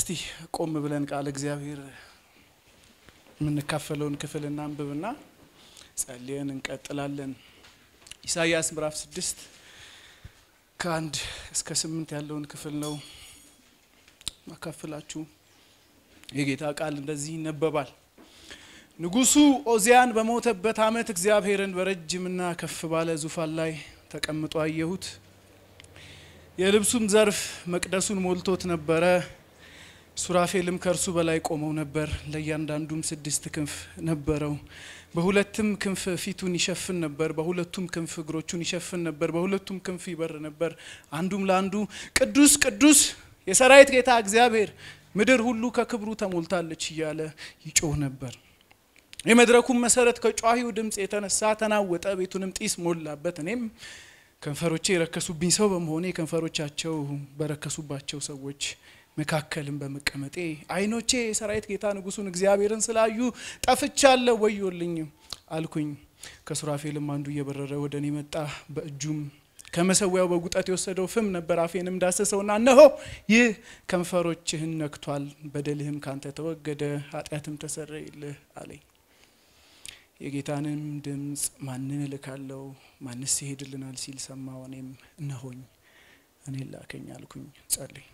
እስቲ ቆም ብለን ቃል እግዚአብሔር የምንካፈለውን ክፍል እናንብብና ጸልየን እንቀጥላለን። ኢሳይያስ ምዕራፍ ስድስት ከአንድ እስከ ስምንት ያለውን ክፍል ነው ማካፈላችሁ። የጌታ ቃል እንደዚህ ይነበባል። ንጉሡ ኦዚያን በሞተበት ዓመት እግዚአብሔርን በረጅምና ከፍ ባለ ዙፋን ላይ ተቀምጦ አየሁት። የልብሱም ዘርፍ መቅደሱን ሞልቶት ነበረ። ሱራፌልም ከእርሱ በላይ ቆመው ነበር። ለእያንዳንዱም ስድስት ክንፍ ነበረው። በሁለትም ክንፍ ፊቱን ይሸፍን ነበር፣ በሁለቱም ክንፍ እግሮቹን ይሸፍን ነበር፣ በሁለቱም ክንፍ ይበር ነበር። አንዱም ለአንዱ ቅዱስ ቅዱስ የሰራዊት ጌታ እግዚአብሔር ምድር ሁሉ ከክብሩ ተሞልታለች እያለ ይጮህ ነበር። የመድረኩም መሰረት ከጯሂው ድምፅ የተነሳ ተናወጠ፣ ቤቱንም ጢስ ሞላበት። እኔም ከንፈሮቼ የረከሱብኝ ሰው በመሆኔ ከንፈሮቻቸው በረከሱባቸው ሰዎች መካከልም በመቀመጤ ዓይኖቼ የሰራዊት ጌታ ንጉሡን እግዚአብሔርን ስላዩ ጠፍቻለሁ፣ ወዮልኝ አልኩኝ። ከሱራፌልም አንዱ እየበረረ ወደ እኔ መጣ። በእጁም ከመሰዊያው በጉጠት የወሰደው ፍም ነበር። አፌንም ዳሰሰውና እነሆ ይህ ከንፈሮችህን ነክቷል፣ በደልህም ካንተ ተወገደ፣ ኃጢአትም ተሰረይልህ አለኝ። የጌታንም ድምፅ ማንን እልካለሁ? ማንስ ይሄድልናል? ሲል ሰማሁ። እኔም እነሆኝ እኔን ላከኝ አልኩኝ። ጸልይ።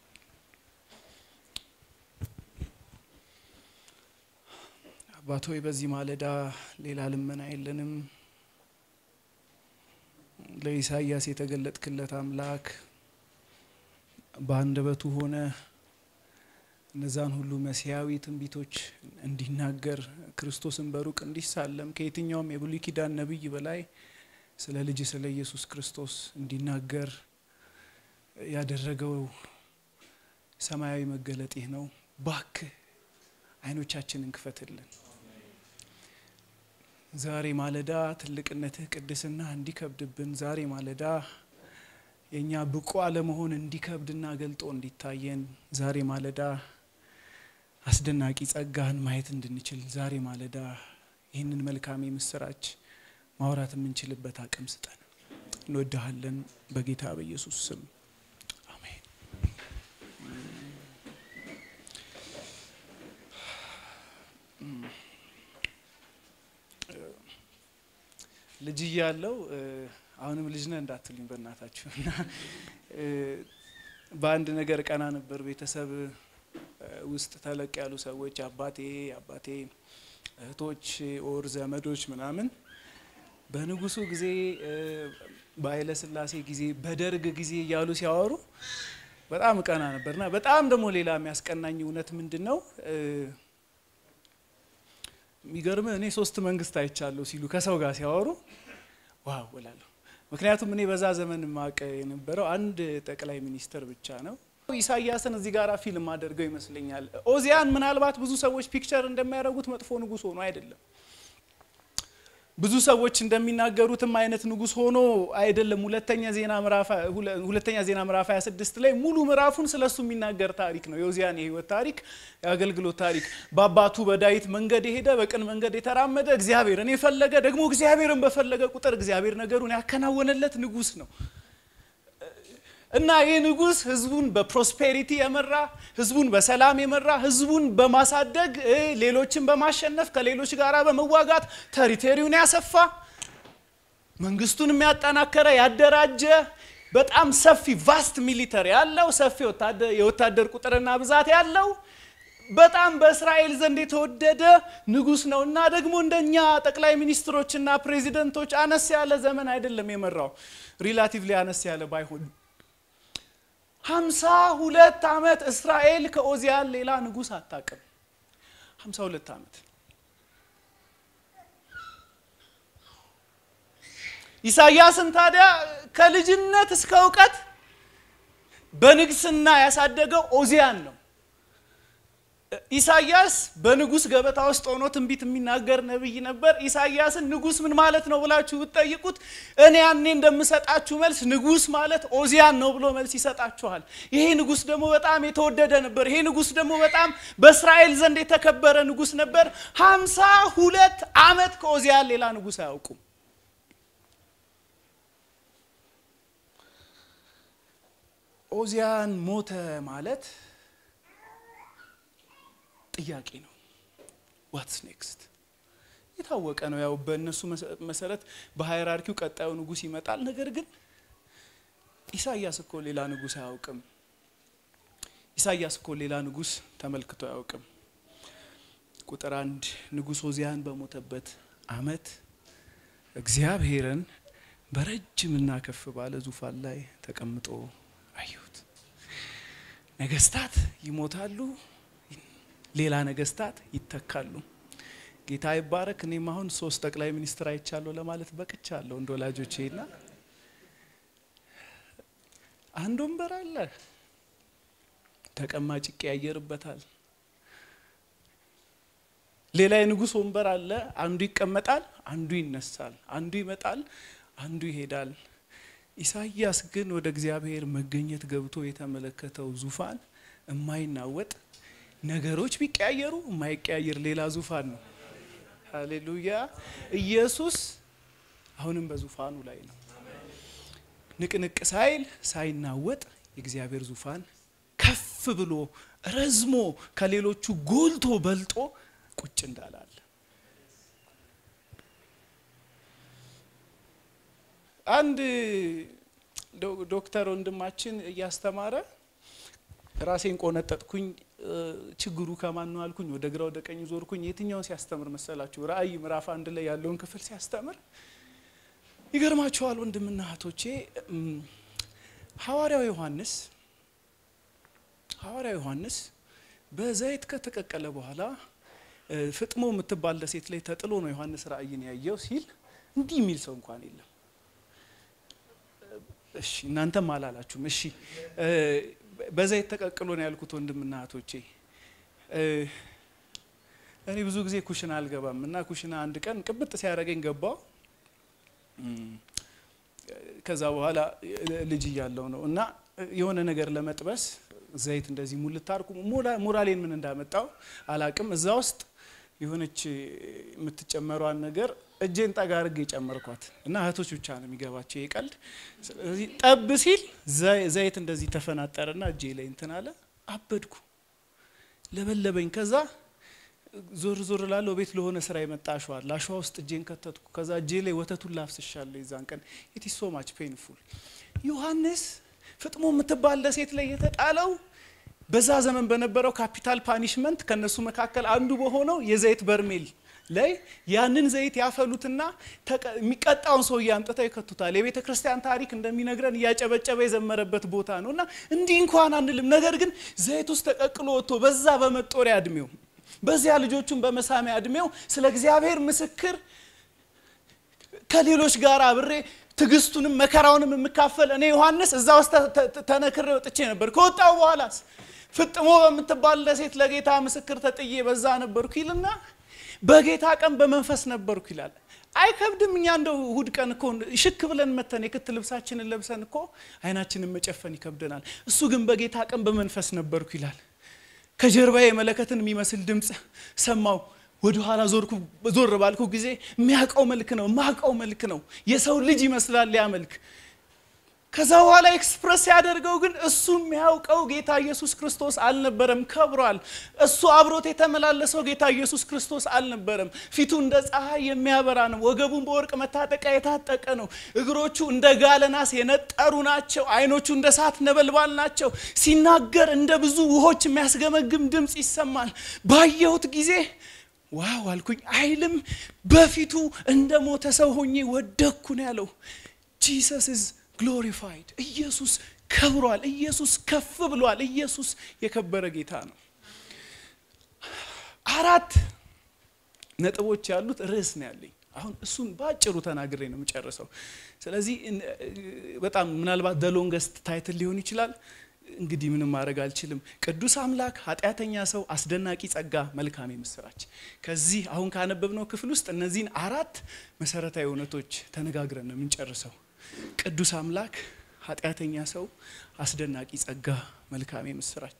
አባት ሆይ በዚህ ማለዳ ሌላ ልመና የለንም። ለኢሳይያስ የተገለጥክለት አምላክ በአንደበቱ ሆነ እነዛን ሁሉ መሲያዊ ትንቢቶች እንዲናገር ክርስቶስን በሩቅ እንዲሳለም ከየትኛውም የብሉይ ኪዳን ነቢይ በላይ ስለ ልጅ ስለ ኢየሱስ ክርስቶስ እንዲናገር ያደረገው ሰማያዊ መገለጥ ይህ ነው። ባክህ ዓይኖቻችንን ክፈትልን። ዛሬ ማለዳ ትልቅነትህ ቅድስና እንዲከብድብን፣ ዛሬ ማለዳ የእኛ ብቁ አለመሆን እንዲከብድና ገልጦ እንዲታየን፣ ዛሬ ማለዳ አስደናቂ ጸጋህን ማየት እንድንችል፣ ዛሬ ማለዳ ይህንን መልካም የምስራች ማውራት የምንችልበት አቅም ስጠን። እንወድሃለን በጌታ በኢየሱስ ስም አሜን። ልጅ እያለው አሁንም ልጅ ነህ እንዳትሉኝ በእናታችሁ እና በአንድ ነገር ቀና ነበር። ቤተሰብ ውስጥ ተለቅ ያሉ ሰዎች አባቴ አባቴ እህቶች ኦር ዘመዶች ምናምን በንጉሱ ጊዜ በኃይለ ሥላሴ ጊዜ በደርግ ጊዜ እያሉ ሲያወሩ በጣም ቀና ነበርና በጣም ደግሞ ሌላ የሚያስቀናኝ እውነት ምንድን ነው? የሚገርም እኔ ሶስት መንግስት አይቻለሁ ሲሉ ከሰው ጋር ሲያወሩ ዋው እላለሁ። ምክንያቱም እኔ በዛ ዘመን ማቀ የነበረው አንድ ጠቅላይ ሚኒስትር ብቻ ነው። ኢሳያስን እዚህ ጋር ፊልም አድርገው ይመስለኛል። ኦዚያን ምናልባት ብዙ ሰዎች ፒክቸር እንደሚያደርጉት መጥፎ ንጉስ ሆኖ አይደለም። ብዙ ሰዎች እንደሚናገሩትም አይነት ንጉስ ሆኖ አይደለም። ሁለተኛ ዜና ምዕራፍ ሁለተኛ ዜና ምዕራፍ 26 ላይ ሙሉ ምዕራፉን ስለሱ የሚናገር ታሪክ ነው። የኦዚያን የህይወት ታሪክ፣ የአገልግሎት ታሪክ። በአባቱ በዳዊት መንገድ የሄደ በቅን መንገድ የተራመደ እግዚአብሔርን የፈለገ ደግሞ እግዚአብሔርን በፈለገ ቁጥር እግዚአብሔር ነገሩን ያከናወነለት ንጉስ ነው እና ይህ ንጉስ ህዝቡን በፕሮስፔሪቲ የመራ ህዝቡን በሰላም የመራ ህዝቡን በማሳደግ ሌሎችን በማሸነፍ ከሌሎች ጋር በመዋጋት ተሪቴሪውን ያሰፋ መንግስቱን የሚያጠናከረ ያደራጀ በጣም ሰፊ ቫስት ሚሊተሪ ያለው ሰፊ የወታደር ቁጥርና ብዛት ያለው በጣም በእስራኤል ዘንድ የተወደደ ንጉስ ነው እና ደግሞ እንደኛ ጠቅላይ ሚኒስትሮችና ፕሬዚደንቶች አነስ ያለ ዘመን አይደለም የመራው ሪላቲቭሊ አነስ ያለ ባይሆን ሀምሳ ሁለት ዓመት እስራኤል ከኦዚያን ሌላ ንጉስ አታውቅም። ሀምሳ ሁለት ዓመት ኢሳያስን ታዲያ ከልጅነት እስከ እውቀት በንግስና ያሳደገው ኦዚያን ነው። ኢሳያስ በንጉስ ገበታ ውስጥ ሆኖ ትንቢት የሚናገር ነብይ ነበር። ኢሳያስን ንጉስ ምን ማለት ነው ብላችሁ ብትጠይቁት እኔ ያኔ እንደምሰጣችሁ መልስ ንጉስ ማለት ኦዚያን ነው ብሎ መልስ ይሰጣችኋል። ይሄ ንጉስ ደግሞ በጣም የተወደደ ነበር። ይሄ ንጉስ ደግሞ በጣም በእስራኤል ዘንድ የተከበረ ንጉስ ነበር። ሀምሳ ሁለት ዓመት ከኦዚያን ሌላ ንጉስ አያውቁም። ኦዚያን ሞተ ማለት ጥያቄ ነው። ዋትስ ኔክስት የታወቀ ነው። ያው በእነሱ መሰረት በሃይራርኪው ቀጣዩ ንጉሥ ይመጣል። ነገር ግን ኢሳያስ እኮ ሌላ ንጉሥ አያውቅም። ኢሳያስ እኮ ሌላ ንጉሥ ተመልክቶ አያውቅም። ቁጥር አንድ ንጉሥ ኦዚያን በሞተበት ዓመት እግዚአብሔርን በረጅምና ከፍ ባለ ዙፋን ላይ ተቀምጦ አየሁት። ነገስታት ይሞታሉ፣ ሌላ ነገስታት ይተካሉ። ጌታ ይባረክ። እኔም አሁን ሶስት ጠቅላይ ሚኒስትር አይቻለሁ ለማለት በቅቻለሁ እንደ ወላጆቼ ና አንድ ወንበር አለ ተቀማጭ ይቀያየርበታል። ሌላ የንጉሥ ወንበር አለ። አንዱ ይቀመጣል፣ አንዱ ይነሳል፣ አንዱ ይመጣል፣ አንዱ ይሄዳል። ኢሳይያስ ግን ወደ እግዚአብሔር መገኘት ገብቶ የተመለከተው ዙፋን የማይናወጥ ነገሮች ቢቀያየሩ የማይቀያየር ሌላ ዙፋን ነው። ሃሌሉያ! ኢየሱስ አሁንም በዙፋኑ ላይ ነው። ንቅንቅ ሳይል ሳይናወጥ የእግዚአብሔር ዙፋን ከፍ ብሎ ረዝሞ ከሌሎቹ ጎልቶ በልጦ ቁጭ እንዳላለ አንድ ዶክተር ወንድማችን እያስተማረ ራሴን ቆነጠጥኩኝ። ችግሩ ከማን ነው አልኩኝ። ወደ ግራ ወደ ቀኝ ዞርኩኝ። የትኛውን ሲያስተምር መሰላችሁ? ራእይ ምዕራፍ አንድ ላይ ያለውን ክፍል ሲያስተምር ይገርማችኋል ወንድምና እህቶቼ ሐዋርያው ዮሐንስ ሐዋርያው ዮሐንስ በዘይት ከተቀቀለ በኋላ ፍጥሞ የምትባል ደሴት ላይ ተጥሎ ነው ዮሐንስ ራእይን ያየው ሲል እንዲህ የሚል ሰው እንኳን የለም። እሺ እናንተም አላላችሁም። እሺ በዘይት ተቀቅሎ ነው ያልኩት ወንድምና እህቶቼ። እኔ ብዙ ጊዜ ኩሽና አልገባም እና ኩሽና አንድ ቀን ቅብጥ ሲያደርገኝ ገባው። ከዛ በኋላ ልጅ እያለው ነው እና የሆነ ነገር ለመጥበስ ዘይት እንደዚህ ሙልት አርኩ። ሞራሌን ምን እንዳመጣው አላቅም። እዛ ውስጥ የሆነች የምትጨመሯን ነገር እጄን ጠጋ አድርጌ የጨመርኳት እና እህቶች ብቻ ነው የሚገባቸው ይህ ቀልድ። ስለዚህ ጠብ ሲል ዘይት እንደዚህ ተፈናጠረና እጄ ላይ እንትን አለ። አበድኩ፣ ለበለበኝ። ከዛ ዞር ዞር ላለው ቤት ለሆነ ስራ የመጣ አሸዋ አለ። አሸዋ ውስጥ እጄን ከተትኩ። ከዛ እጄ ላይ ወተቱን ላፍስሻለሁ። የዛን ቀን ኢት ኢዝ ሶ ማች ፔንፉል። ዮሐንስ ፍጥሞ የምትባል ደሴት ላይ የተጣለው በዛ ዘመን በነበረው ካፒታል ፓኒሽመንት ከነሱ መካከል አንዱ በሆነው የዘይት በርሜል ላይ ያንን ዘይት ያፈሉትና የሚቀጣውን ሰውዬ አምጥተው ይከቱታል። የቤተ ክርስቲያን ታሪክ እንደሚነግረን እያጨበጨበ የዘመረበት ቦታ ነው እና እንዲህ እንኳን አንልም። ነገር ግን ዘይት ውስጥ ተቀቅሎ ወጥቶ በዛ በመጦሪያ እድሜው በዚያ ልጆቹን በመሳሚያ እድሜው ስለ እግዚአብሔር ምስክር ከሌሎች ጋር አብሬ ትዕግስቱንም መከራውንም የምካፈል እኔ ዮሐንስ እዛ ውስጥ ተነክሬ ወጥቼ ነበር። ከወጣው በኋላስ ፍጥሞ በምትባል ደሴት ለጌታ ምስክር ተጥዬ በዛ ነበርኩ ይልና በጌታ ቀን በመንፈስ ነበርኩ ይላል። አይከብድም። እኛ እንደው እሁድ ቀን እኮ ሽክ ብለን መተን የክት ልብሳችንን ለብሰን እኮ አይናችንን መጨፈን ይከብደናል። እሱ ግን በጌታ ቀን በመንፈስ ነበርኩ ይላል። ከጀርባዬ መለከትን የሚመስል ድምፅ ሰማው። ወደ ኋላ ዞር ባልኩ ጊዜ የሚያውቀው መልክ ነው የማውቀው መልክ ነው። የሰው ልጅ ይመስላል ያ መልክ። ከዛ በኋላ ኤክስፕረስ ያደርገው ግን እሱ የሚያውቀው ጌታ ኢየሱስ ክርስቶስ አልነበረም፣ ከብሯል። እሱ አብሮት የተመላለሰው ጌታ ኢየሱስ ክርስቶስ አልነበረም። ፊቱ እንደ ፀሐይ የሚያበራ ነው። ወገቡን በወርቅ መታጠቂያ የታጠቀ ነው። እግሮቹ እንደ ጋለ ናስ የነጠሩ ናቸው። ዓይኖቹ እንደ እሳት ነበልባል ናቸው። ሲናገር እንደ ብዙ ውሆች የሚያስገመግም ድምፅ ይሰማል። ባየሁት ጊዜ ዋው አልኩኝ። አይልም በፊቱ እንደ ሞተ ሰው ሆኜ ወደኩ ነው ያለው። ጂሰስ ኢዝ ግሎሪፋይድ። ኢየሱስ ከብሯል። ኢየሱስ ከፍ ብሏል። ኢየሱስ የከበረ ጌታ ነው። አራት ነጥቦች ያሉት ርዕስ ነው ያለኝ። አሁን እሱን በአጭሩ ተናግሬ ነው የምጨርሰው። ስለዚህ በጣም ምናልባት ደሎንገስት ታይትል ሊሆን ይችላል። እንግዲህ ምንም ማድረግ አልችልም። ቅዱስ አምላክ፣ ኃጢአተኛ ሰው፣ አስደናቂ ጸጋ፣ መልካም የምስራች። ከዚህ አሁን ካነበብነው ክፍል ውስጥ እነዚህን አራት መሰረታዊ እውነቶች ተነጋግረን ነው የምንጨርሰው። ቅዱስ አምላክ፣ ኃጢአተኛ ሰው፣ አስደናቂ ጸጋ፣ መልካም የምስራች።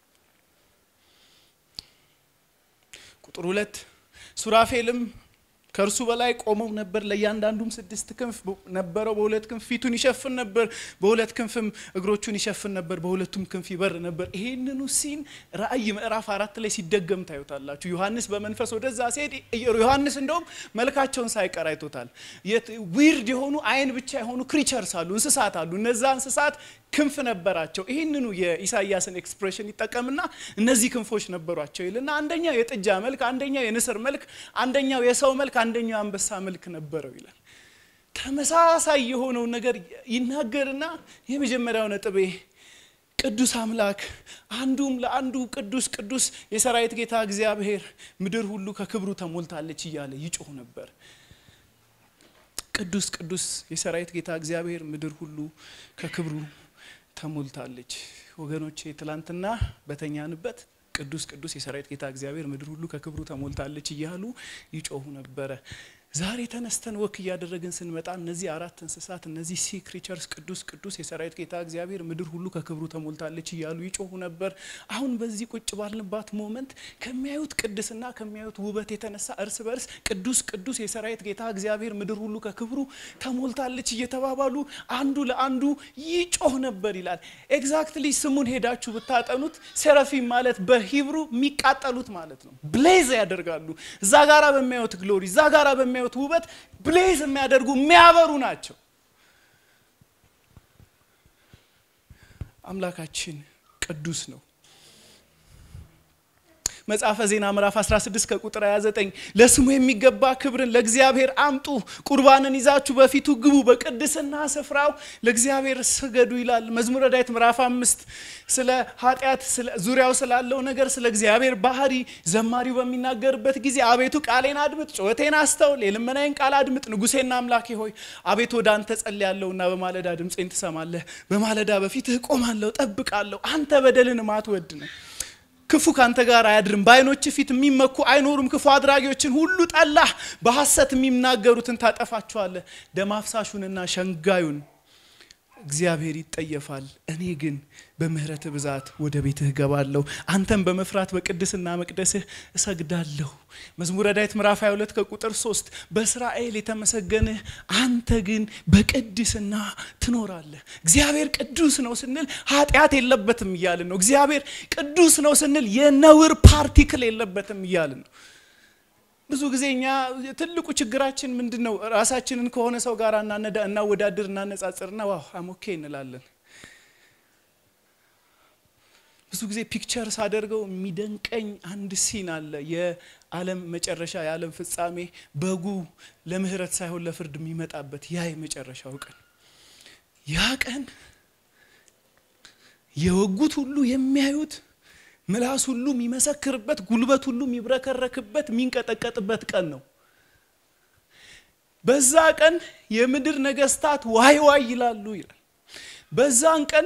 ቁጥር ሁለት ሱራፌልም ከእርሱ በላይ ቆመው ነበር። ለእያንዳንዱም ስድስት ክንፍ ነበረው። በሁለት ክንፍ ፊቱን ይሸፍን ነበር፣ በሁለት ክንፍም እግሮቹን ይሸፍን ነበር፣ በሁለቱም ክንፍ ይበር ነበር። ይሄንኑ ሲን ራእይ ምዕራፍ አራት ላይ ሲደገም ታዩታላችሁ። ዮሐንስ በመንፈስ ወደዛ ሲሄድ ዮሐንስ እንደውም መልካቸውን ሳይቀር አይቶታል። ዊርድ የሆኑ አይን ብቻ የሆኑ ክሪቸርስ አሉ፣ እንስሳት አሉ። እነዛ እንስሳት ክንፍ ነበራቸው። ይህንኑ የኢሳያስን ኤክስፕሬሽን ይጠቀምና እነዚህ ክንፎች ነበሯቸው ይልና አንደኛው የጥጃ መልክ፣ አንደኛው የንስር መልክ፣ አንደኛው የሰው መልክ፣ አንደኛው የአንበሳ መልክ ነበረው ይላል። ተመሳሳይ የሆነውን ነገር ይናገርና የመጀመሪያው ነጥቤ ቅዱስ አምላክ አንዱም ለአንዱ ቅዱስ ቅዱስ የሰራዊት ጌታ እግዚአብሔር ምድር ሁሉ ከክብሩ ተሞልታለች እያለ ይጮህ ነበር። ቅዱስ ቅዱስ የሰራዊት ጌታ እግዚአብሔር ምድር ሁሉ ከክብሩ ተሞልታለች። ወገኖቼ ትላንትና በተኛንበት ቅዱስ ቅዱስ የሰራዊት ጌታ እግዚአብሔር ምድር ሁሉ ከክብሩ ተሞልታለች እያሉ ይጮሁ ነበረ። ዛሬ ተነስተን ወክ እያደረግን ስንመጣ እነዚህ አራት እንስሳት እነዚህ ሲ ክሪቸርስ ቅዱስ ቅዱስ የሰራዊት ጌታ እግዚአብሔር ምድር ሁሉ ከክብሩ ተሞልታለች እያሉ ይጮሁ ነበር። አሁን በዚህ ቁጭ ባልንባት ሞመንት ከሚያዩት ቅድስና ከሚያዩት ውበት የተነሳ እርስ በርስ ቅዱስ ቅዱስ የሰራዊት ጌታ እግዚአብሔር ምድር ሁሉ ከክብሩ ተሞልታለች እየተባባሉ አንዱ ለአንዱ ይጮህ ነበር ይላል። ኤግዛክትሊ ስሙን ሄዳችሁ ብታጠኑት ሴራፊም ማለት በሂብሩ የሚቃጠሉት ማለት ነው። ብሌዝ ያደርጋሉ። እዛ ጋራ በሚያዩት ግሎሪ እዛ ጋራ በሚያዩት ውበት ብሌዝ የሚያደርጉ የሚያበሩ ናቸው። አምላካችን ቅዱስ ነው። መጽሐፈ ዜና ምዕራፍ 16 ከቁጥር 29 ለስሙ የሚገባ ክብርን ለእግዚአብሔር አምጡ፣ ቁርባንን ይዛችሁ በፊቱ ግቡ፣ በቅድስና ስፍራው ለእግዚአብሔር ስገዱ ይላል። መዝሙረ ዳዊት ምዕራፍ አምስት ስለ ኃጢአት ዙሪያው ስላለው ነገር ስለ እግዚአብሔር ባህሪ ዘማሪው በሚናገርበት ጊዜ አቤቱ ቃሌን አድምጥ፣ ጩኸቴን አስተውል፣ የልመናዬን ቃል አድምጥ፣ ንጉሴና አምላኬ ሆይ አቤቱ ወደ አንተ ጸልያለሁና በማለዳ ድምፄን ትሰማለህ። በማለዳ በፊትህ እቆማለሁ፣ ጠብቃለሁ። አንተ በደልን ማትወድ ነው ክፉ ካንተ ጋር አያድርም። በዓይኖች ፊት የሚመኩ አይኖሩም። ክፉ አድራጊዎችን ሁሉ ጠላህ። በሐሰት የሚናገሩትን ታጠፋቸዋለህ። ደም አፍሳሹንና ሸንጋዩን እግዚአብሔር ይጠየፋል። እኔ ግን በምሕረት ብዛት ወደ ቤትህ እገባለሁ፣ አንተም በመፍራት በቅድስና መቅደስህ እሰግዳለሁ። መዝሙረ ዳዊት ምዕራፍ 22 ከቁጥር 3 በእስራኤል የተመሰገንህ አንተ ግን በቅድስና ትኖራለህ። እግዚአብሔር ቅዱስ ነው ስንል ኃጢአት የለበትም እያልን ነው። እግዚአብሔር ቅዱስ ነው ስንል የነውር ፓርቲክል የለበትም እያልን ነው። ብዙ ጊዜ እኛ ትልቁ ችግራችን ምንድን ነው? ራሳችንን ከሆነ ሰው ጋር እናወዳድር፣ እናነጻጽርና ዋው አሞኬ እንላለን። ብዙ ጊዜ ፒክቸር ሳደርገው የሚደንቀኝ አንድ ሲን አለ። የዓለም መጨረሻ የዓለም ፍጻሜ በጉ ለምህረት ሳይሆን ለፍርድ የሚመጣበት ያ የመጨረሻው ቀን ያ ቀን የወጉት ሁሉ የሚያዩት ምላስ ሁሉ የሚመሰክርበት ጉልበት ሁሉ የሚብረከረክበት የሚንቀጠቀጥበት ቀን ነው። በዛ ቀን የምድር ነገስታት ዋይ ዋይ ይላሉ ይላል። በዛን ቀን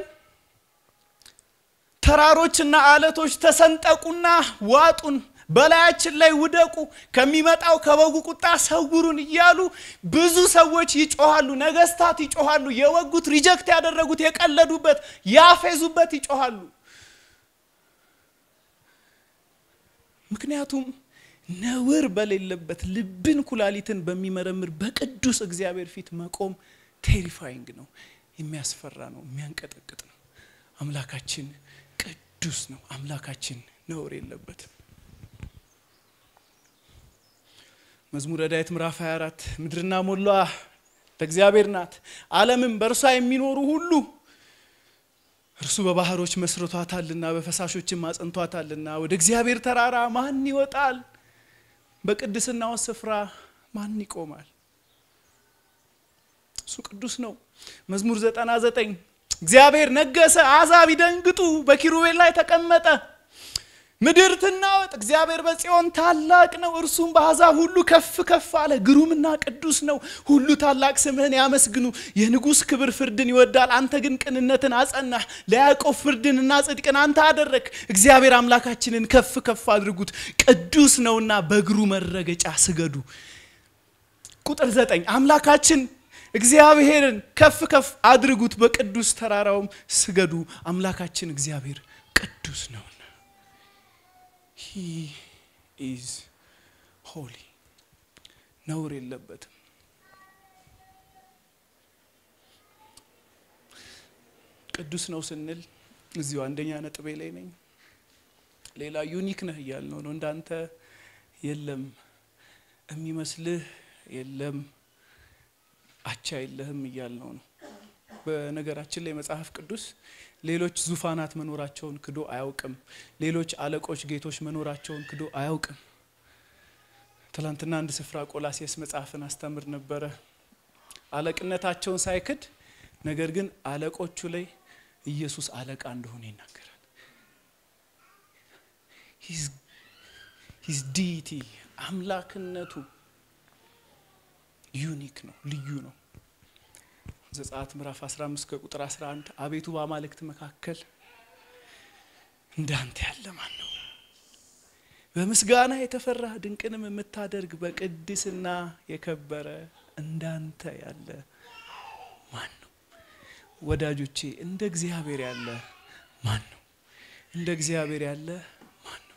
ተራሮችና አለቶች ተሰንጠቁና ዋጡን፣ በላያችን ላይ ውደቁ፣ ከሚመጣው ከበጉ ቁጣ ሰውሩን እያሉ ብዙ ሰዎች ይጮሃሉ። ነገስታት ይጮሃሉ። የወጉት ሪጀክት ያደረጉት የቀለዱበት ያፌዙበት ይጮሃሉ። ምክንያቱም ነውር በሌለበት ልብን ኩላሊትን በሚመረምር በቅዱስ እግዚአብሔር ፊት መቆም ቴሪፋይንግ ነው፣ የሚያስፈራ ነው፣ የሚያንቀጠቅጥ ነው። አምላካችን ቅዱስ ነው። አምላካችን ነውር የለበትም። መዝሙረ ዳዊት ምዕራፍ 24 ምድርና ሞሏ ለእግዚአብሔር ናት፣ ዓለምም በእርሷ የሚኖሩ ሁሉ እርሱ በባህሮች መስርቷታልና በፈሳሾችም አጽንቷታልና። ወደ እግዚአብሔር ተራራ ማን ይወጣል? በቅድስናው ስፍራ ማን ይቆማል? እሱ ቅዱስ ነው። መዝሙር ዘጠና ዘጠኝ እግዚአብሔር ነገሰ፣ አሕዛብ ይደንግጡ፣ በኪሩቤል ላይ ተቀመጠ። ምድር ትናወጥ፣ እግዚአብሔር በጽዮን ታላቅ ነው፣ እርሱም በአሕዛብ ሁሉ ከፍ ከፍ አለ። ግሩምና ቅዱስ ነው፣ ሁሉ ታላቅ ስምህን ያመስግኑ። የንጉሥ ክብር ፍርድን ይወዳል፣ አንተ ግን ቅንነትን አጸናህ። ለያዕቆብ ፍርድንና ጽድቅን አንተ አደረግ። እግዚአብሔር አምላካችንን ከፍ ከፍ አድርጉት፣ ቅዱስ ነውና በእግሩ መረገጫ ስገዱ። ቁጥር ዘጠኝ አምላካችን እግዚአብሔርን ከፍ ከፍ አድርጉት፣ በቅዱስ ተራራውም ስገዱ። አምላካችን እግዚአብሔር ቅዱስ ነውና ሂ ኢዝ ሆሊ ነውር የለበትም። ቅዱስ ነው ስንል እዚሁ አንደኛ ነጥቤ ላይ ነኝ። ሌላ ዩኒክ ነህ እያልነው ነው። እንዳንተ የለም የሚመስልህ የለም አቻ የለህም እያልነው ነው። በነገራችን ላይ መጽሐፍ ቅዱስ ሌሎች ዙፋናት መኖራቸውን ክዶ አያውቅም። ሌሎች አለቆች፣ ጌቶች መኖራቸውን ክዶ አያውቅም። ትላንትና አንድ ስፍራ ቆላሴስ መጽሐፍን አስተምር ነበረ። አለቅነታቸውን ሳይክድ ነገር ግን አለቆቹ ላይ ኢየሱስ አለቃ እንደሆነ ይናገራል። ሂዝ ዲቲ አምላክነቱ ዩኒክ ነው፣ ልዩ ነው። ዘጸአት ምዕራፍ 15 ከቁጥር 11 አቤቱ በአማልክት መካከል እንዳንተ ያለ ማን ነው? በምስጋና የተፈራህ ድንቅንም የምታደርግ በቅድስና የከበረ እንዳንተ ያለ ማን ነው? ወዳጆቼ እንደ እግዚአብሔር ያለ ማን ነው? እንደ እግዚአብሔር ያለ ማን ነው?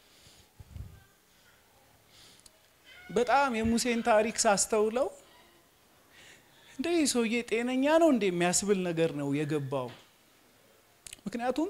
በጣም የሙሴን ታሪክ ሳስተውለው እንደ ይህ ሰውዬ ጤነኛ ነው እንደ የሚያስብል ነገር ነው የገባው። ምክንያቱም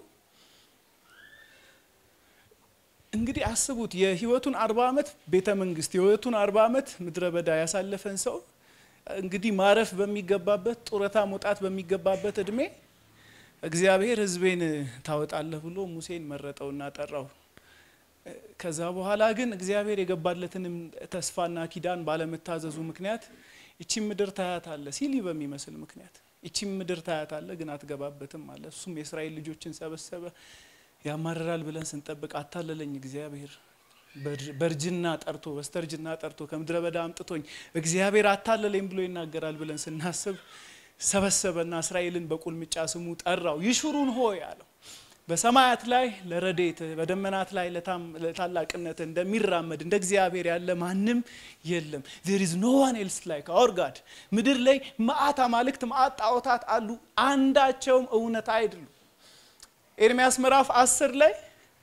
እንግዲህ አስቡት የህይወቱን አርባ ዓመት ቤተ መንግስት የህይወቱን አርባ ዓመት ምድረ በዳ ያሳለፈን ሰው እንግዲህ ማረፍ በሚገባበት ጡረታ መውጣት በሚገባበት እድሜ እግዚአብሔር ሕዝቤን ታወጣለህ ብሎ ሙሴን መረጠውና ጠራው። ከዛ በኋላ ግን እግዚአብሔር የገባለትንም ተስፋና ኪዳን ባለመታዘዙ ምክንያት ይቺም ምድር ታያታለ ሲሊ በሚመስል ምክንያት ይቺም ምድር ታያታለ ግን አትገባበትም አለ። እሱም የእስራኤል ልጆችን ሰበሰበ። ያማርራል ብለን ስንጠብቅ አታለለኝ እግዚአብሔር በእርጅና ጠርቶ በስተርጅና ጠርቶ ከምድረ በዳ አምጥቶኝ እግዚአብሔር አታለለኝ ብሎ ይናገራል ብለን ስናስብ ሰበሰበና እስራኤልን በቁልምጫ ስሙ ጠራው። ይሹሩን ሆይ አለው። በሰማያት ላይ ለረዴት በደመናት ላይ ለታላቅነት እንደሚራመድ እንደ እግዚአብሔር ያለ ማንም የለም። ዜር ኢዝ ኖ ዋን ኤልስ ላይክ አወር ጋድ። ምድር ላይ መዓት አማልክት መዓት ጣዖታት አሉ፣ አንዳቸውም እውነት አይደሉም። ኤርሚያስ ምዕራፍ አስር ላይ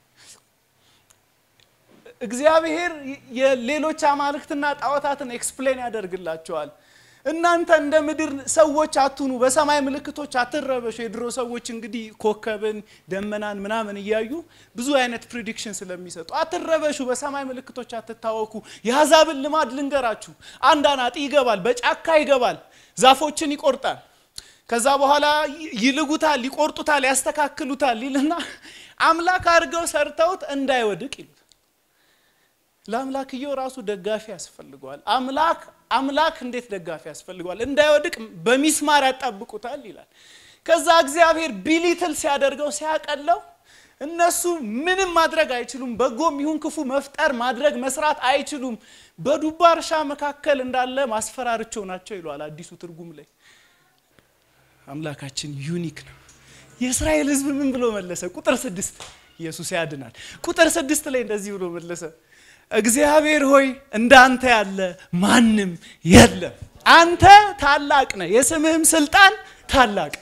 እግዚአብሔር የሌሎች አማልክትና ጣዖታትን ኤክስፕሌን ያደርግላቸዋል። እናንተ እንደ ምድር ሰዎች አትሁኑ፣ በሰማይ ምልክቶች አትረበሹ። የድሮ ሰዎች እንግዲህ ኮከብን፣ ደመናን ምናምን እያዩ ብዙ አይነት ፕሪዲክሽን ስለሚሰጡ አትረበሹ፣ በሰማይ ምልክቶች አትታወኩ። የአሕዛብን ልማድ ልንገራችሁ። አንድ አናጢ ይገባል፣ በጫካ ይገባል፣ ዛፎችን ይቆርጣል። ከዛ በኋላ ይልጉታል፣ ይቆርጡታል፣ ያስተካክሉታል ይልና አምላክ አድርገው ሰርተውት እንዳይወድቅ ይሉት ለአምላክየው ራሱ ደጋፊ ያስፈልገዋል። አምላክ አምላክ እንዴት ደጋፊ ያስፈልገዋል? እንዳይወድቅ በሚስማር ያጣብቁታል ይላል። ከዛ እግዚአብሔር ቢሊትል ሲያደርገው ሲያቀለው እነሱ ምንም ማድረግ አይችሉም። በጎም ይሁን ክፉ መፍጠር ማድረግ መስራት አይችሉም። በዱባ እርሻ መካከል እንዳለ ማስፈራርቸው ናቸው ይለዋል አዲሱ ትርጉም ላይ። አምላካችን ዩኒክ ነው። የእስራኤል ሕዝብ ምን ብሎ መለሰ? ቁጥር ስድስት ኢየሱስ ያድናል። ቁጥር ስድስት ላይ እንደዚህ ብሎ መለሰ እግዚአብሔር ሆይ እንዳንተ ያለ ማንም የለም። አንተ ታላቅ ነህ፣ የስምህም ስልጣን ታላቅ።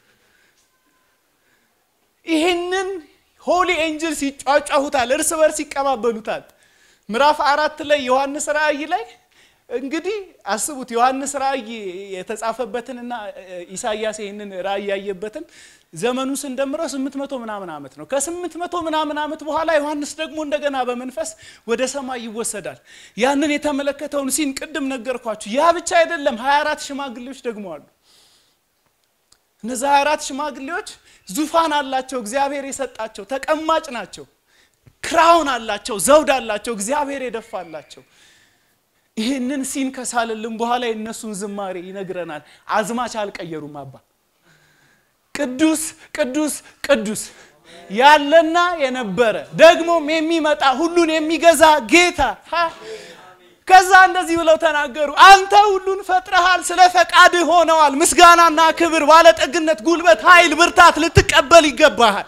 ይህንን ሆሊ ኤንጅልስ ይጫጫሁታል፣ እርስ በርስ ይቀባበሉታል። ምዕራፍ አራት ላይ ዮሐንስ ራእይ ላይ እንግዲህ አስቡት ዮሐንስ ራእይ የተጻፈበትንና ኢሳያስ ይህንን ራእይ ያየበትን ዘመኑ ስንደምረው ስምንት መቶ ምናምን ዓመት ነው። ከስምንት መቶ ምናምን ዓመት በኋላ ዮሐንስ ደግሞ እንደገና በመንፈስ ወደ ሰማይ ይወሰዳል። ያንን የተመለከተውን ሲን ቅድም ነገርኳችሁ። ያ ብቻ አይደለም፣ 24 ሽማግሌዎች ደግሞ አሉ። እነዚ 24 ሽማግሌዎች ዙፋን አላቸው፣ እግዚአብሔር የሰጣቸው ተቀማጭ ናቸው። ክራውን አላቸው፣ ዘውድ አላቸው፣ እግዚአብሔር የደፋላቸው። ይህንን ሲን ከሳልልን በኋላ የእነሱን ዝማሬ ይነግረናል። አዝማች አልቀየሩም አባ ቅዱስ ቅዱስ ቅዱስ ያለና የነበረ ደግሞም የሚመጣ ሁሉን የሚገዛ ጌታ። ከዛ እንደዚህ ብለው ተናገሩ። አንተ ሁሉን ፈጥረሃል፣ ስለ ፈቃድህ ሆነዋል። ምስጋናና ክብር፣ ባለጠግነት፣ ጉልበት፣ ኃይል፣ ብርታት ልትቀበል ይገባሃል።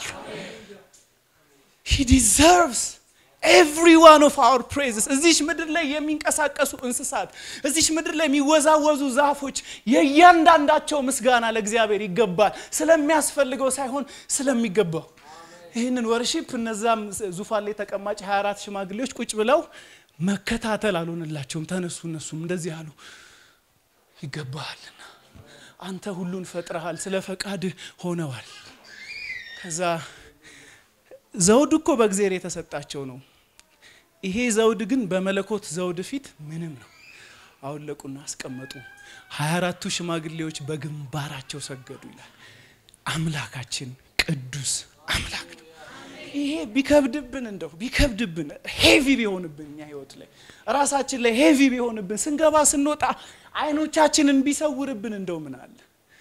ሂ ዲዘርቭስ ኤቭሪ ዋን ኦፍ አወር ፕሬዝስ። እዚች ምድር ላይ የሚንቀሳቀሱ እንስሳት፣ እዚች ምድር ላይ የሚወዛወዙ ዛፎች የእያንዳንዳቸው ምስጋና ለእግዚአብሔር ይገባል። ስለሚያስፈልገው ሳይሆን ስለሚገባው። ይህንን ወርሺፕ እነዛም ዙፋን ላይ ተቀማጭ 24 ሽማግሌዎች ቁጭ ብለው መከታተል አልሆነላቸውም። ተነሱ፣ እነሱም እንደዚህ አሉ። ይገባሃልና አንተ ሁሉን ፈጥረሃል፣ ስለ ፈቃድህ ሆነዋል። ከዛ ዘውድ እኮ በእግዚአብሔር የተሰጣቸው ነው። ይሄ ዘውድ ግን በመለኮት ዘውድ ፊት ምንም ነው። አወለቁና አስቀመጡ። ሀያ አራቱ ሽማግሌዎች በግንባራቸው ሰገዱ ይላል። አምላካችን ቅዱስ አምላክ ነው። ይሄ ቢከብድብን እንደው ቢከብድብን ሄቪ ቢሆንብን እኛ ህይወት ላይ ራሳችን ላይ ሄቪ ቢሆንብን ስንገባ ስንወጣ አይኖቻችንን ቢሰውርብን እንደው ምን አለ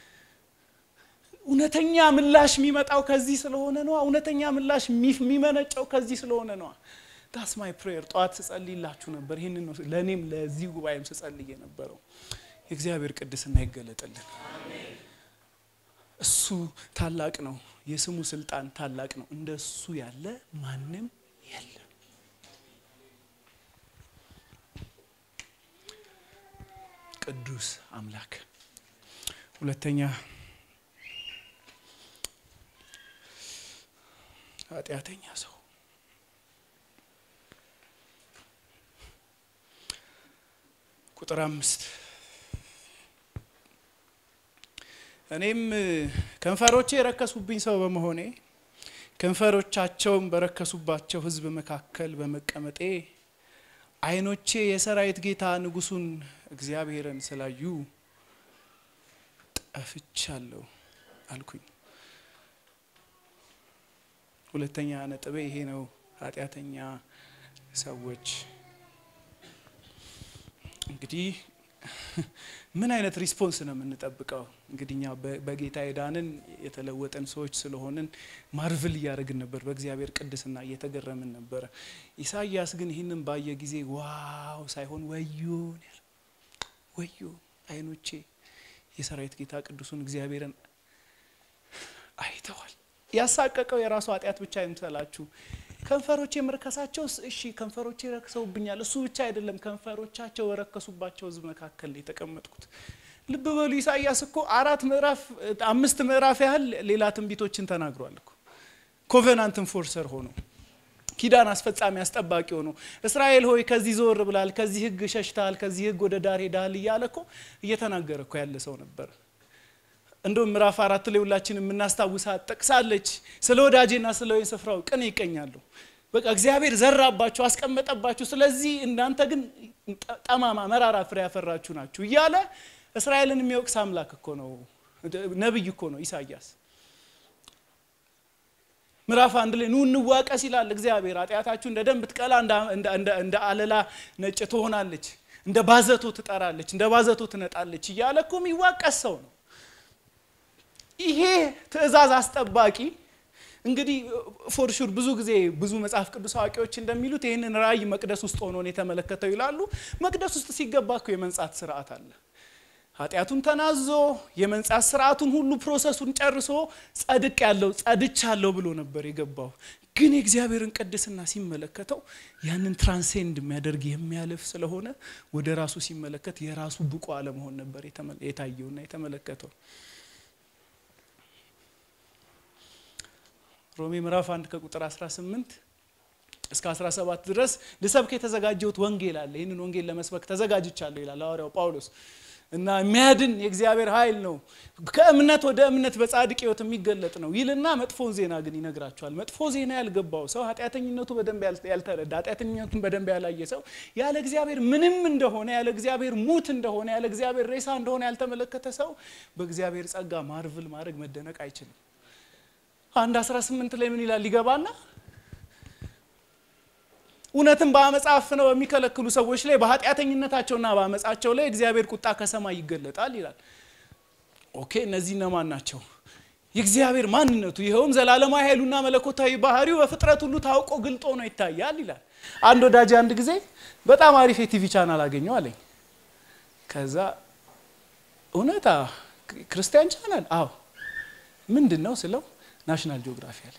እውነተኛ ምላሽ የሚመጣው ከዚህ ስለሆነ ነዋ። እውነተኛ ምላሽ የሚመነጨው ከዚህ ስለሆነ ነዋ። ዳስ ማይ ፕሬየር ጠዋት ስጸልይላችሁ ነበር። ይህንን ነው ለእኔም ለዚህ ጉባኤም ስጸልይ የነበረው። የእግዚአብሔር ቅድስና ይገለጥልን። እሱ ታላቅ ነው። የስሙ ስልጣን ታላቅ ነው። እንደ እሱ ያለ ማንም የለም። ቅዱስ አምላክ ሁለተኛ ኃጢአተኛ ሰው ቁጥር አምስት እኔም ከንፈሮቼ የረከሱብኝ ሰው በመሆኔ ከንፈሮቻቸውም በረከሱባቸው ሕዝብ መካከል በመቀመጤ ዓይኖቼ የሰራዊት ጌታ ንጉሡን እግዚአብሔርን ስላዩ ጠፍቻለሁ አልኩኝ። ሁለተኛ ነጥቤ ይሄ ነው። ኃጢአተኛ ሰዎች እንግዲህ ምን አይነት ሪስፖንስ ነው የምንጠብቀው? እንግዲህ እኛ በጌታ የዳንን የተለወጠን ሰዎች ስለሆንን ማርቭል እያደረግን ነበር፣ በእግዚአብሔር ቅድስና እየተገረምን ነበረ። ኢሳይያስ ግን ይህንን ባየ ጊዜ ዋው ሳይሆን ወዮ ወዮ፣ ዓይኖቼ የሰራዊት ጌታ ቅዱሱን እግዚአብሔርን አይተዋል። ያሳቀቀው የራሱ ኃጢአት ብቻ አይምሰላችሁ። ከንፈሮቼ መርከሳቸው እሺ፣ ከንፈሮቼ ረክሰውብኛል። እሱ ብቻ አይደለም፣ ከንፈሮቻቸው በረከሱባቸው ሕዝብ መካከል ነው የተቀመጥኩት። ልብ በሉ ኢሳይያስ እኮ አራት ምዕራፍ አምስት ምዕራፍ ያህል ሌላ ትንቢቶችን ተናግሯል እኮ ኮቨናንት ኢንፎርሰር ሆኖ ኪዳን አስፈጻሚ አስጠባቂ ሆኖ እስራኤል ሆይ ከዚህ ዞር ብላል፣ ከዚህ ሕግ ሸሽተሃል፣ ከዚህ ሕግ ወደ ዳር ሄዳል እያለ እኮ እየተናገረ እኮ ያለ ሰው ነበር። እንደውም ምዕራፍ አራት ላይ ሁላችን የምናስታውሳት ጠቅሳለች። ስለ ወዳጄና ስለ ወይን ስፍራው ቅን ይቀኛሉ። በቃ እግዚአብሔር ዘራባችሁ፣ አስቀመጠባችሁ። ስለዚህ እናንተ ግን ጠማማ መራራ ፍሬ ያፈራችሁ ናችሁ እያለ እስራኤልን የሚወቅስ አምላክ እኮ ነው፣ ነቢይ እኮ ነው ኢሳይያስ። ምዕራፍ አንድ ላይ ኑ እንዋቀስ ይላል እግዚአብሔር። ኃጢአታችሁ እንደ ደም ብትቀላ እንደ አለላ ነጭ ትሆናለች፣ እንደ ባዘቶ ትጠራለች፣ እንደ ባዘቶ ትነጣለች እያለ እኮ የሚዋቀስ ሰው ነው። ይሄ ትእዛዝ አስጠባቂ እንግዲህ ፎርሹር ብዙ ጊዜ ብዙ መጽሐፍ ቅዱስ አዋቂዎች እንደሚሉት ይህንን ራእይ መቅደስ ውስጥ ሆኖ ነው የተመለከተው ይላሉ። መቅደስ ውስጥ ሲገባ እኮ የመንጻት ስርዓት አለ። ኃጢአቱን ተናዞ የመንጻት ስርዓቱን ሁሉ ፕሮሰሱን ጨርሶ ጸድቅ ያለው ጸድቻለሁ ብሎ ነበር የገባው። ግን የእግዚአብሔርን ቅድስና ሲመለከተው ያንን ትራንሴንድ የሚያደርግ የሚያልፍ ስለሆነ ወደ ራሱ ሲመለከት የራሱ ብቁ አለመሆን ነበር የታየውና የተመለከተው። ሮሜ ምዕራፍ 1 ከቁጥር 18 እስከ 17 ድረስ ልሰብክ የተዘጋጀሁት ወንጌል አለ። ይህንን ወንጌል ለመስበክ ተዘጋጅቻለሁ ይላል ሐዋርያው ጳውሎስ። እና የሚያድን የእግዚአብሔር ኃይል ነው፣ ከእምነት ወደ እምነት በጻድቅ ሕይወት የሚገለጥ ነው ይልና መጥፎን ዜና ግን ይነግራቸዋል። መጥፎ ዜና ያልገባው ሰው ኃጢአተኝነቱ በደንብ ያልተረዳ ኃጢአተኝነቱን በደንብ ያላየ ሰው ያለ እግዚአብሔር ምንም እንደሆነ ያለ እግዚአብሔር ሙት እንደሆነ ያለ እግዚአብሔር ሬሳ እንደሆነ ያልተመለከተ ሰው በእግዚአብሔር ጸጋ ማርቭል ማድረግ መደነቅ አይችልም። አንድ 18 ላይ ምን ይላል? ሊገባና እውነትን በአመፃ አፍነው በሚከለክሉ ሰዎች ላይ በኃጢአተኝነታቸውና በአመፃቸው ላይ እግዚአብሔር ቁጣ ከሰማይ ይገለጣል ይላል። ኦኬ፣ እነዚህ እነማን ናቸው? የእግዚአብሔር ማንነቱ ይኸውም ዘላለማዊ ኃይሉና መለኮታዊ ባህሪው በፍጥረት ሁሉ ታውቆ ግልጦ ነው ይታያል ይላል። አንድ ወዳጅ አንድ ጊዜ በጣም አሪፍ የቲቪ ቻናል አገኘው አለኝ። ከዛ እውነታ ክርስቲያን ቻናል? አዎ። ምንድን ነው ስለው ናሽናል ጂኦግራፊ አለ።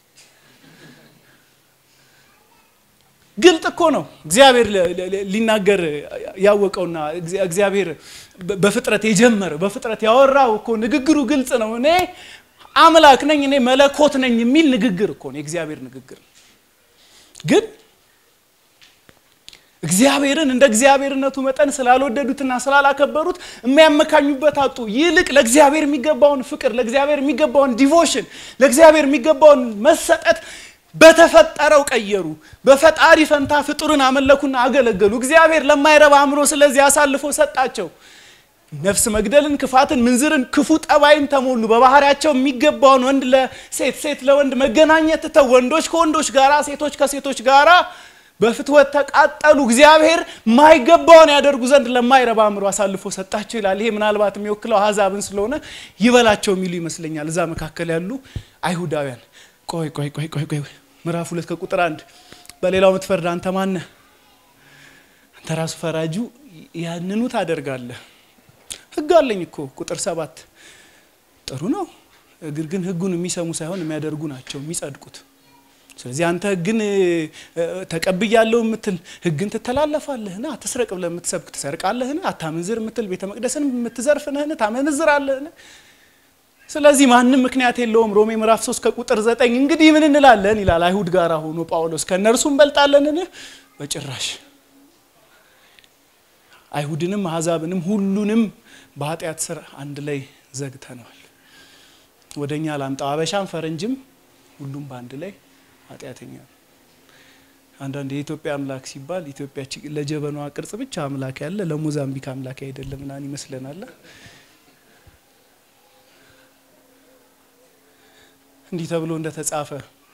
ግልጥ እኮ ነው እግዚአብሔር ሊናገር ያወቀውና እግዚአብሔር በፍጥረት የጀመረ በፍጥረት ያወራው እኮ ንግግሩ ግልጽ ነው። እኔ አምላክ ነኝ፣ እኔ መለኮት ነኝ የሚል ንግግር እኮ ነው የእግዚአብሔር ንግግር። ግን እግዚአብሔርን እንደ እግዚአብሔርነቱ መጠን ስላልወደዱትና ስላላከበሩት የሚያመካኙበት አጡ። ይልቅ ለእግዚአብሔር የሚገባውን ፍቅር፣ ለእግዚአብሔር የሚገባውን ዲቮሽን፣ ለእግዚአብሔር የሚገባውን መሰጠት በተፈጠረው ቀየሩ። በፈጣሪ ፈንታ ፍጡርን አመለኩና አገለገሉ። እግዚአብሔር ለማይረባ አእምሮ ስለዚህ አሳልፎ ሰጣቸው። ነፍስ መግደልን፣ ክፋትን፣ ምንዝርን፣ ክፉ ጠባይን ተሞሉ። በባህሪያቸው የሚገባውን ወንድ ለሴት ሴት ለወንድ መገናኘት ትተው ወንዶች ከወንዶች ጋራ ሴቶች ከሴቶች ጋራ በፍትወት ተቃጠሉ። እግዚአብሔር ማይገባውን ያደርጉ ዘንድ ለማይረባ አእምሮ አሳልፎ ሰጣቸው ይላል። ይሄ ምናልባት የሚወክለው አሕዛብን ስለሆነ ይበላቸው የሚሉ ይመስለኛል። እዛ መካከል ያሉ አይሁዳውያን ቆይ ቆይ ቆይ ቆይ ቆይ ምዕራፍ ሁለት ከቁጥር አንድ በሌላው የምትፈርድ አንተ ማነህ? አንተ ራሱ ፈራጁ ያንኑ ታደርጋለህ። ህግ አለኝ እኮ ቁጥር ሰባት ጥሩ ነው። እግር ግን ህጉን የሚሰሙ ሳይሆን የሚያደርጉ ናቸው የሚጸድቁት። ስለዚህ አንተ ህግን ተቀብያለሁ የምትል ህግን ትተላለፋለህን? አትስረቅ ብለህ የምትሰብክ ትሰርቃለህን? አታመንዝር የምትል ቤተ መቅደስን የምትዘርፍ ነህን? ታመነዝራለህን? ስለዚህ ማንም ምክንያት የለውም። ሮሜ ምዕራፍ 3 ከቁጥር 9 እንግዲህ ምን እንላለን ይላል አይሁድ ጋር ሆኖ ጳውሎስ ከእነርሱ እንበልጣለንን? በጭራሽ አይሁድንም አሕዛብንም ሁሉንም በኃጢአት ስር አንድ ላይ ዘግተነዋል። ወደ እኛ ላምጣው አበሻም ፈረንጅም ሁሉም በአንድ ላይ ኃጢአተኛ ነው። አንዳንድ የኢትዮጵያ አምላክ ሲባል ኢትዮጵያ ለጀበኗ ቅርጽ ብቻ አምላክ ያለ ለሞዛምቢክ አምላክ አይደለም ምናምን ይመስለናል። እንዲህ ተብሎ እንደተጻፈ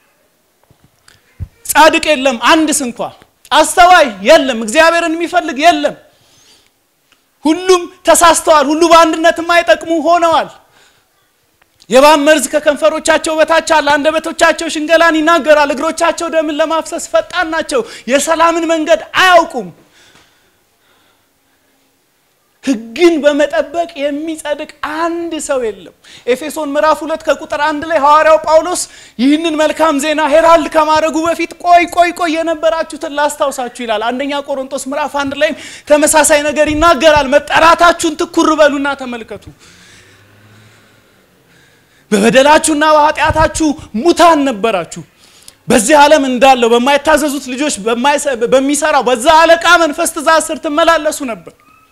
ጻድቅ የለም አንድ ስንኳ፣ አስተዋይ የለም፣ እግዚአብሔርን የሚፈልግ የለም። ሁሉም ተሳስተዋል፣ ሁሉ በአንድነት የማይጠቅሙ ሆነዋል። የእባብ መርዝ ከከንፈሮቻቸው በታች አለ፣ አንደበቶቻቸው ሽንገላን ይናገራል፣ እግሮቻቸው ደምን ለማፍሰስ ፈጣን ናቸው፣ የሰላምን መንገድ አያውቁም። ሕግን በመጠበቅ የሚጸድቅ አንድ ሰው የለም። ኤፌሶን ምዕራፍ ሁለት ከቁጥር አንድ ላይ ሐዋርያው ጳውሎስ ይህንን መልካም ዜና ሄራልድ ከማድረጉ በፊት ቆይ ቆይ ቆይ የነበራችሁትን ላስታውሳችሁ ይላል። አንደኛ ቆሮንቶስ ምዕራፍ አንድ ላይም ተመሳሳይ ነገር ይናገራል። መጠራታችሁን ትኩር በሉና ተመልከቱ። በበደላችሁና በኃጢአታችሁ ሙታን ነበራችሁ። በዚህ ዓለም እንዳለው በማይታዘዙት ልጆች በሚሰራው በዛ አለቃ መንፈስ ትእዛዝ ስር ትመላለሱ ነበር።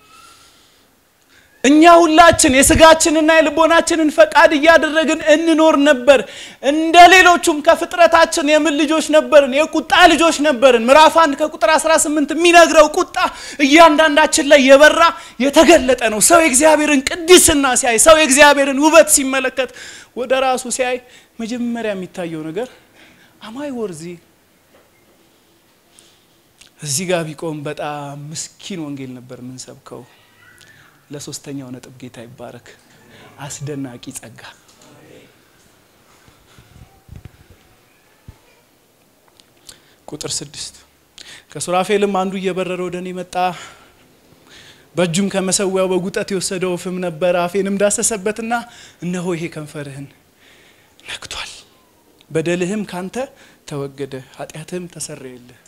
እኛ ሁላችን የስጋችንና የልቦናችንን ፈቃድ እያደረግን እንኖር ነበር። እንደ ሌሎቹም ከፍጥረታችን የምን ልጆች ነበርን? የቁጣ ልጆች ነበርን። ምዕራፍ አንድ ከቁጥር 18 የሚነግረው ቁጣ እያንዳንዳችን ላይ የበራ የተገለጠ ነው። ሰው የእግዚአብሔርን ቅድስና ሲያይ፣ ሰው የእግዚአብሔርን ውበት ሲመለከት፣ ወደ ራሱ ሲያይ መጀመሪያ የሚታየው ነገር አማይ ወርዚ እዚህ ጋር ቢቆም በጣም ምስኪን ወንጌል ነበር የምንሰብከው። ለሶስተኛው ነጥብ ጌታ ይባረክ። አስደናቂ ጸጋ። ቁጥር ስድስት ከሱራፌልም አንዱ እየበረረ ወደ እኔ መጣ፣ በእጁም ከመሰዊያው በጉጠት የወሰደው ፍም ነበር። አፌንም ዳሰሰበትና እነሆ ይሄ ከንፈርህን ነክቷል፣ በደልህም ካንተ ተወገደ፣ ኃጢአትህም ተሰረየልህ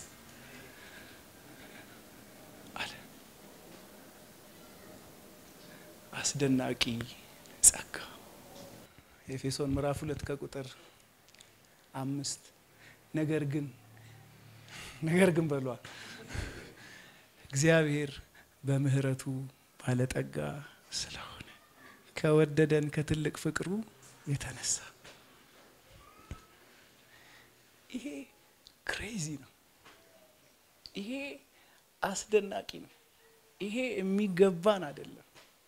አስደናቂ ጸጋ ኤፌሶን ምዕራፍ ሁለት ከቁጥር አምስት ነገር ግን ነገር ግን በሏል እግዚአብሔር በምሕረቱ ባለጠጋ ስለሆነ ከወደደን ከትልቅ ፍቅሩ የተነሳ ይሄ ክሬዚ ነው። ይሄ አስደናቂ ነው። ይሄ የሚገባን አይደለም።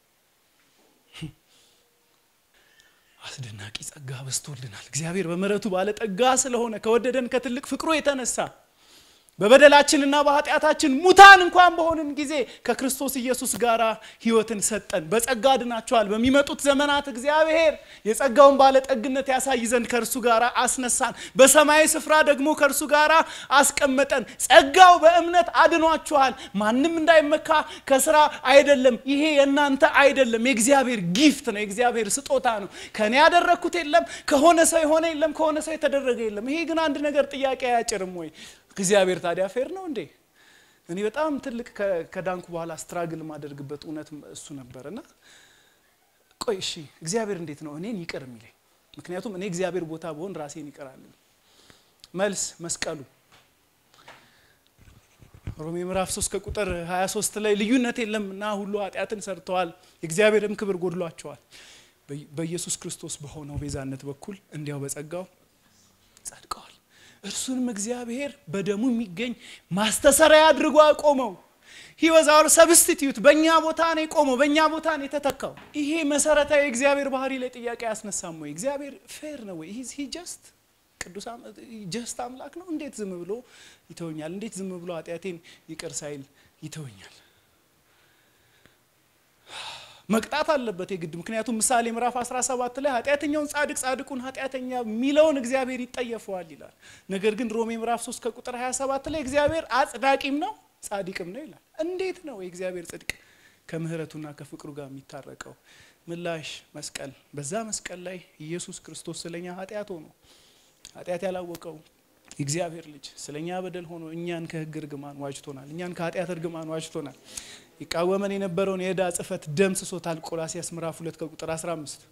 አስደናቂ ጸጋ በዝቶልናል። እግዚአብሔር በምሕረቱ ባለጠጋ ስለሆነ ከወደደን ከትልቅ ፍቅሩ የተነሳ በበደላችንና በኃጢአታችን ሙታን እንኳን በሆንን ጊዜ ከክርስቶስ ኢየሱስ ጋር ሕይወትን ሰጠን። በጸጋ ድናችኋል። በሚመጡት ዘመናት እግዚአብሔር የጸጋውን ባለጠግነት ያሳይ ዘንድ ከእርሱ ጋር አስነሳን። በሰማያዊ ስፍራ ደግሞ ከእርሱ ጋር አስቀመጠን። ጸጋው በእምነት አድኗችኋል። ማንም እንዳይመካ ከስራ አይደለም። ይሄ የእናንተ አይደለም፣ የእግዚአብሔር ጊፍት ነው፣ የእግዚአብሔር ስጦታ ነው። ከእኔ ያደረግኩት የለም፣ ከሆነ ሰው የሆነ የለም፣ ከሆነ ሰው የተደረገ የለም። ይሄ ግን አንድ ነገር ጥያቄ አያጭርም ወይ? እግዚአብሔር ታዲያ ፌር ነው እንዴ? እኔ በጣም ትልቅ ከዳንኩ በኋላ ስትራግል ማደርግበት እውነት እሱ ነበር። እና ቆይ እሺ እግዚአብሔር እንዴት ነው እኔን ይቅር የሚለኝ? ምክንያቱም እኔ እግዚአብሔር ቦታ በሆን ራሴን ይቅር አለኝ። መልስ መስቀሉ። ሮሜ ምዕራፍ 3 ከቁጥር 23 ላይ ልዩነት የለምና ሁሉ ኃጢአትን ሰርተዋል፣ የእግዚአብሔርም ክብር ጎድሏቸዋል። በኢየሱስ ክርስቶስ በሆነው ቤዛነት በኩል እንዲያው በጸጋው ጸድቀዋል። እርሱንም እግዚአብሔር በደሙ የሚገኝ ማስተሰሪያ አድርጎ አቆመው። ሂወዛር ሰብስቲትዩት በእኛ ቦታ ነው የቆመው፣ በእኛ ቦታ ነው የተተካው። ይሄ መሰረታዊ የእግዚአብሔር ባህሪ ላይ ጥያቄ ያስነሳም ወይ? እግዚአብሔር ፌር ነው ወይ? ሂ ጀስት ቅዱስ ጀስት አምላክ ነው? እንዴት ዝም ብሎ ይተወኛል? እንዴት ዝም ብሎ ኃጢአቴን ይቅር ሳይል ይተወኛል? መቅጣት አለበት የግድ። ምክንያቱም ምሳሌ ምዕራፍ 17 ላይ ኃጢአተኛውን ጻድቅ ጻድቁን ኃጢአተኛ የሚለውን እግዚአብሔር ይጠየፈዋል ይላል። ነገር ግን ሮሜ ምዕራፍ 3 ከቁጥር 27 ላይ እግዚአብሔር አጽዳቂም ነው ጻድቅም ነው ይላል። እንዴት ነው የእግዚአብሔር ጽድቅ ከምሕረቱና ከፍቅሩ ጋር የሚታረቀው? ምላሽ መስቀል። በዛ መስቀል ላይ ኢየሱስ ክርስቶስ ስለኛ ኃጢአት ሆኖ ኃጢአት ያላወቀው የእግዚአብሔር ልጅ ስለኛ በደል ሆኖ እኛን ከሕግ እርግማን ዋጅቶናል። እኛን ከኃጢአት እርግማን ዋጅቶናል። ይቃወመን የነበረውን የዕዳ ጽሕፈት ደምስሶታል። ቆላሲያስ ምዕራፍ 2 ከቁጥር 15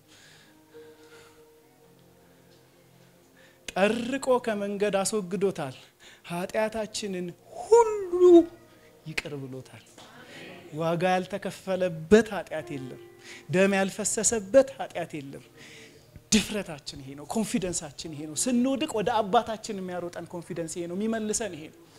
ጠርቆ ከመንገድ አስወግዶታል። ኃጢአታችንን ሁሉ ይቅር ብሎታል። ዋጋ ያልተከፈለበት ኃጢአት የለም። ደም ያልፈሰሰበት ኃጢአት የለም። ድፍረታችን ይሄ ነው። ኮንፊደንሳችን ይሄ ነው። ስንወድቅ ወደ አባታችን የሚያሮጠን ኮንፊደንስ ይሄ ነው። የሚመልሰን ይሄ ነው።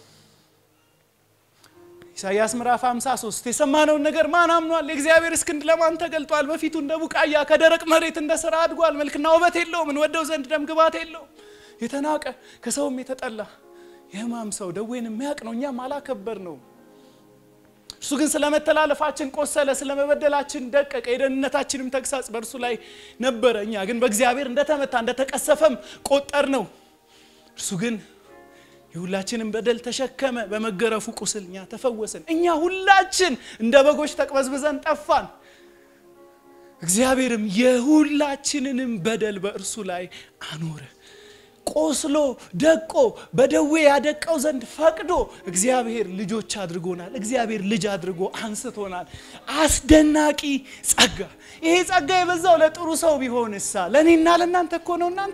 ኢሳይያስ ምዕራፍ 53 የሰማነውን ነገር ማን አምኗል? የእግዚአብሔር እስክንድ ለማን ተገልጧል? በፊቱ እንደ ቡቃያ ከደረቅ መሬት እንደ ስራ አድጓል። መልክና ውበት የለውም፣ እንወደው ዘንድ ደም ግባት የለውም። የተናቀ ከሰውም የተጠላ የሕማም ሰው ደዌን የሚያውቅ ነው፣ እኛም አላከበር ነው። እርሱ ግን ስለ መተላለፋችን ቆሰለ፣ ስለ መበደላችን ደቀቀ፣ የደህንነታችንም ተግሳጽ በእርሱ ላይ ነበረ። እኛ ግን በእግዚአብሔር እንደተመታ እንደተቀሰፈም ቆጠር ነው። እርሱ ግን የሁላችንም በደል ተሸከመ፣ በመገረፉ ቁስል እኛ ተፈወስን። እኛ ሁላችን እንደ በጎች ተቅበዝብዘን ጠፋን። እግዚአብሔርም የሁላችንንም በደል በእርሱ ላይ አኖረ። ቆስሎ ደቆ በደዌ ያደቀው ዘንድ ፈቅዶ እግዚአብሔር ልጆች አድርጎናል። እግዚአብሔር ልጅ አድርጎ አንስቶናል። አስደናቂ ጸጋ። ይሄ ጸጋ የበዛው ለጥሩ ሰው ቢሆንሳ ለእኔና ለእናንተ እኮ ነው። እናንተ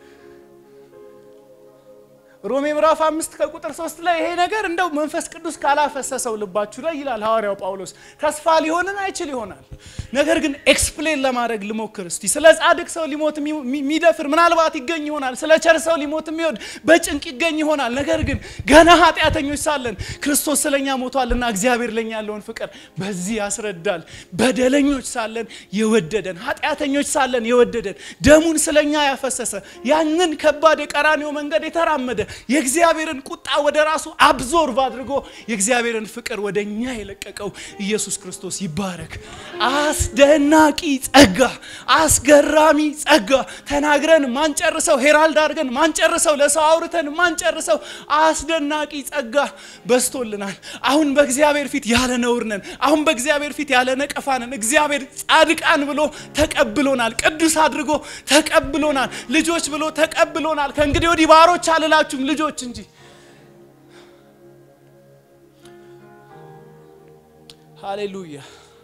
ሮሜ ምዕራፍ አምስት ከቁጥር ሶስት ላይ ይሄ ነገር እንደው መንፈስ ቅዱስ ካላፈሰሰው ልባችሁ ላይ ይላል ሐዋርያው ጳውሎስ ተስፋ ሊሆንን አይችል ይሆናል። ነገር ግን ኤክስፕሌን ለማድረግ ልሞክር እስቲ። ስለ ጻድቅ ሰው ሊሞት የሚደፍር ምናልባት ይገኝ ይሆናል። ስለ ቸር ሰው ሊሞት የሚወድ በጭንቅ ይገኝ ይሆናል። ነገር ግን ገና ኃጢአተኞች ሳለን ክርስቶስ ስለኛ ሞቷልና እግዚአብሔር ለኛ ያለውን ፍቅር በዚህ ያስረዳል። በደለኞች ሳለን የወደደን፣ ኃጢአተኞች ሳለን የወደደን፣ ደሙን ስለኛ ያፈሰሰ ያንን ከባድ የቀራኔው መንገድ የተራመደ የእግዚአብሔርን ቁጣ ወደ ራሱ አብዞርቭ አድርጎ የእግዚአብሔርን ፍቅር ወደ እኛ የለቀቀው ኢየሱስ ክርስቶስ ይባረክ። አስደናቂ ጸጋ፣ አስገራሚ ጸጋ፣ ተናግረን ማንጨርሰው፣ ሄራልድ አድርገን ማንጨርሰው፣ ለሰው አውርተን ማንጨርሰው አስደናቂ ጸጋ በስቶልናል። አሁን በእግዚአብሔር ፊት ያለ ነውር ነን። አሁን በእግዚአብሔር ፊት ያለ ነቀፋ ነን። እግዚአብሔር ጻድቃን ብሎ ተቀብሎናል። ቅዱስ አድርጎ ተቀብሎናል። ልጆች ብሎ ተቀብሎናል። ከእንግዲህ ወዲህ ባሮች አልላችሁም ልጆች እንጂ። ሃሌሉያ።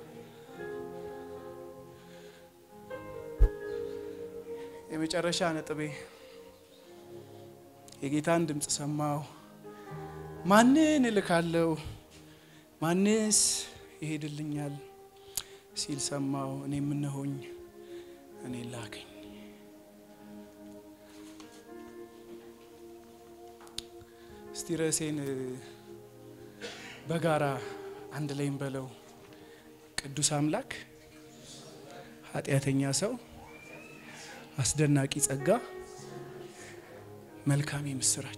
የመጨረሻ ነጥቤ የጌታን ድምፅ ሰማሁ። ማንን እልካለሁ? ማንስ ይሄድልኛል ሲል ሰማሁ። እኔ የምነሆኝ እኔ ላከኝ። እስቲ ርዕሴን በጋራ አንድ ላይ እንበለው። ቅዱስ አምላክ፣ ኃጢአተኛ ሰው፣ አስደናቂ ጸጋ፣ መልካም የምስራች።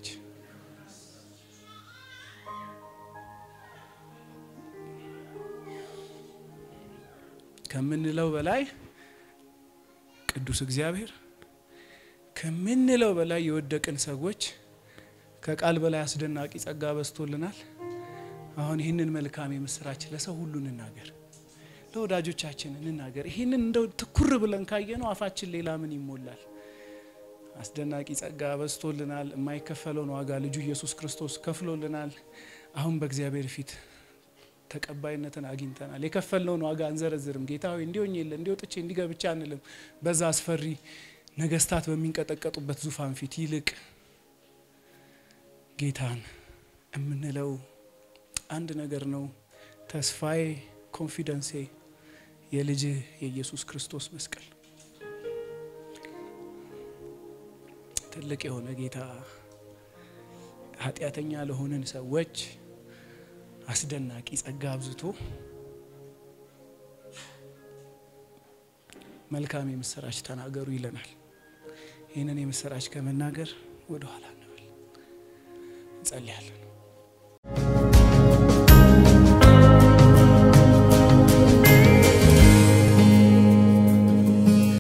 ከምንለው በላይ ቅዱስ እግዚአብሔር፣ ከምንለው በላይ የወደቅን ሰዎች ከቃል በላይ አስደናቂ ጸጋ በዝቶልናል። አሁን ይህንን መልካም የምስራች ለሰው ሁሉ እንናገር፣ ለወዳጆቻችን እንናገር። ይህንን እንደው ትኩር ብለን ካየ ነው አፋችን ሌላ ምን ይሞላል? አስደናቂ ጸጋ በዝቶልናል። የማይከፈለውን ዋጋ ልጁ ኢየሱስ ክርስቶስ ከፍሎልናል። አሁን በእግዚአብሔር ፊት ተቀባይነትን አግኝተናል። የከፈልነውን ዋጋ አንዘረዝርም። ጌታ ሆይ እንዲሆኝ የለ እንዲወጥቼ እንዲገብቻ አንልም። በዛ አስፈሪ ነገስታት በሚንቀጠቀጡበት ዙፋን ፊት ይልቅ ጌታን የምንለው አንድ ነገር ነው ተስፋዬ፣ ኮንፊደንሴ የልጅህ የኢየሱስ ክርስቶስ መስቀል ትልቅ የሆነ ጌታ ኃጢአተኛ ለሆንን ሰዎች አስደናቂ ጸጋ አብዝቶ መልካም የምስራች ተናገሩ ይለናል። ይህንን የምስራች ከመናገር ወደ ኋላ እንበል። እንጸልያለን።